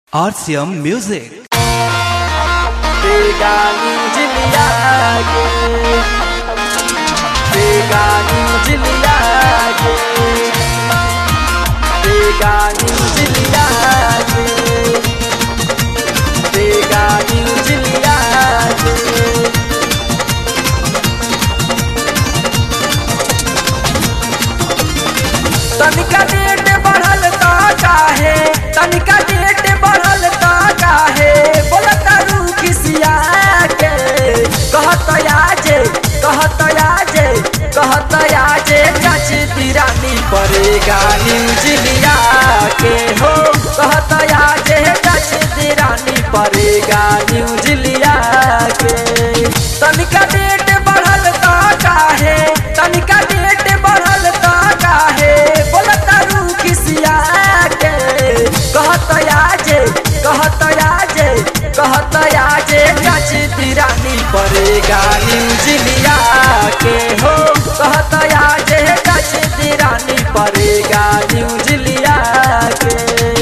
RCM Music. बेगानी जिलिया के बेगानी जिलिया के बेगानी जिलिया के बेगानी जिलिया के तनिका डेट बढ़ल ता काहे तनिका डेट बढ़ल ता काहे बोलत रू खिसिया के कहत आजे कहत आजे कहत आजे चाच तिरानी पड़ेगा न्यूजिलिया के हो कहत आजे चाच तिरानी पड़ेगा न्यूजिलिया के तनिका डेट बढ़ल ता काहे तनिका डेट बढ़ल ता काहे बोलत रू खिसिया के कहत आजे कहत आजे कहत आजे चाच तिरानी पड़ेगा न्यूजिलिया के हो कहत आजे चाच तिरानी पड़ेगा न्यूजिलिया के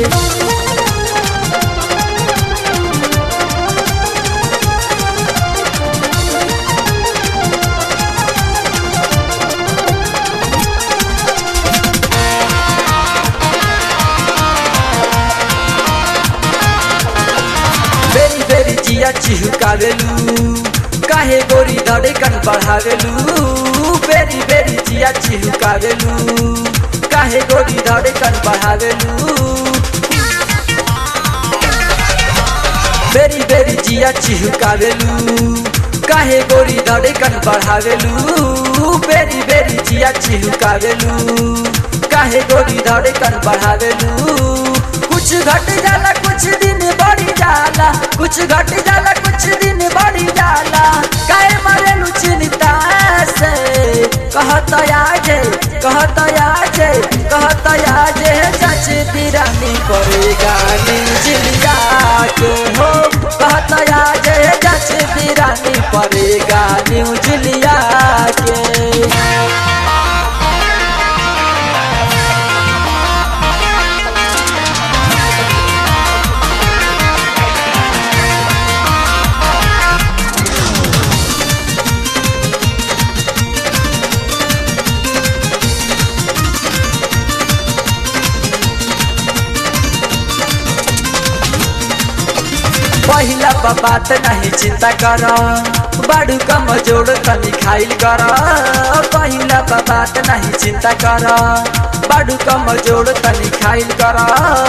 बेरी बेरी जिया चिहुकावेलू काहे गोरी धड़कन बढ़ावेलू बेरी बेरी जिया चिहुकावेलू काहे गोरी धड़कन बढ़ावेलू बेरी बेरी जिया चिहुकावेलू काहे गोरी धड़कन बढ़ावेलू बेरी बेरी जिया चिहुकावेलू काहे गोरी धड़कन बढ़ावेलू कुछ घट जाला कुछ दिन बढ़ी जाला कुछ घट जाला कुछ दिन बढ़ी जाला काहे मरेलू चिंता से कहत आजे कहत आजे कहत आजे चाच तिरानी पड़ेगा न्यूजिलिया के हो कहत आजे चाच तिरानी पड़ेगा न्यूजिलिया के पहिला बा बात नहीं चिंता कर बड़ू कम जोड़ तनी खाइल कर पहिला बा बात नहीं चिंता कर बड़ू कम जोड़ तनी खाइल कर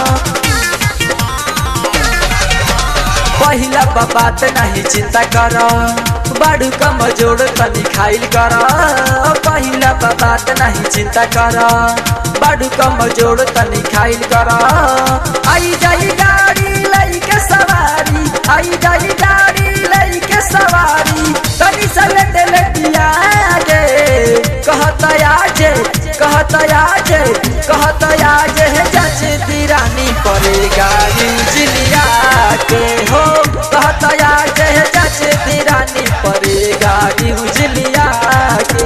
पहिला बा बात नहीं चिंता कर बड़ू कम जोड़ तनी खाइल कर पहिला बा बात नहीं चिंता कर बड़ू कम जोड़ तनी खाइल कर आई जाई गाड़ी लइके सवारी आई जाई गाड़ी लइके सवारी तनी सलेट लेटिया गे कहत आजे कहत आजे कहत आजे जच तिरानी पड़ेगा न्यूजिलिया के हो कहत आजे जच तिरानी पड़ेगा न्यूजिलिया के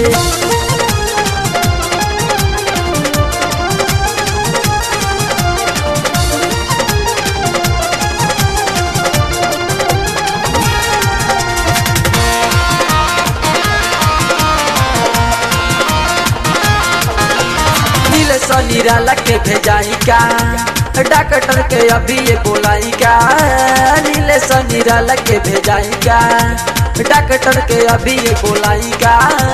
नील सनीराला के भेजाई का डॉक्टर के अभी ये बोलाई का नील सनीराला के भेजाई का डॉक्टर के अभी ये बोलाई का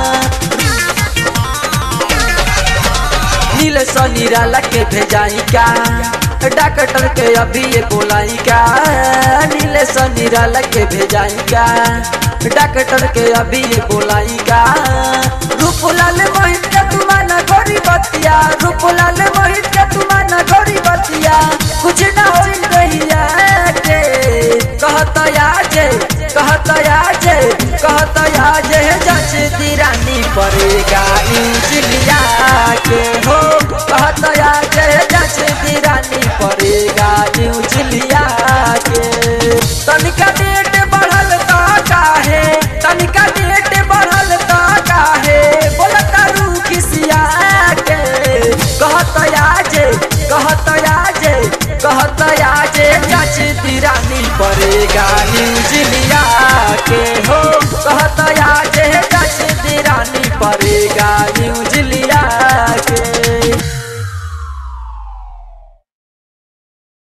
नील सनीराला के भेजाई का डॉक्टर के अभी ये बोलाई का नील सनीराला के भेजाई का डॉक्टर के अभी ये बोलाई का रूपलाल मोहित के तुमाना गोरी बतिया रूपलाल मोहित के तुमाना गोरी बतिया कुछ ना होई रहिया के कहत आजे कहत आजे कहत आजे जच तिरानी पड़ेगा न्यूजिलिया के हो कहत आजे जच तिरानी पड़ेगा न्यूजिलिया के तनिका डेट बढ़ल ता काहे तनिका डेट बढ़ल ता काहे बोलत रू खिसिया के कहत आजे कहत आजे कहत आजे आएगा न्यूज लिया के हो कहत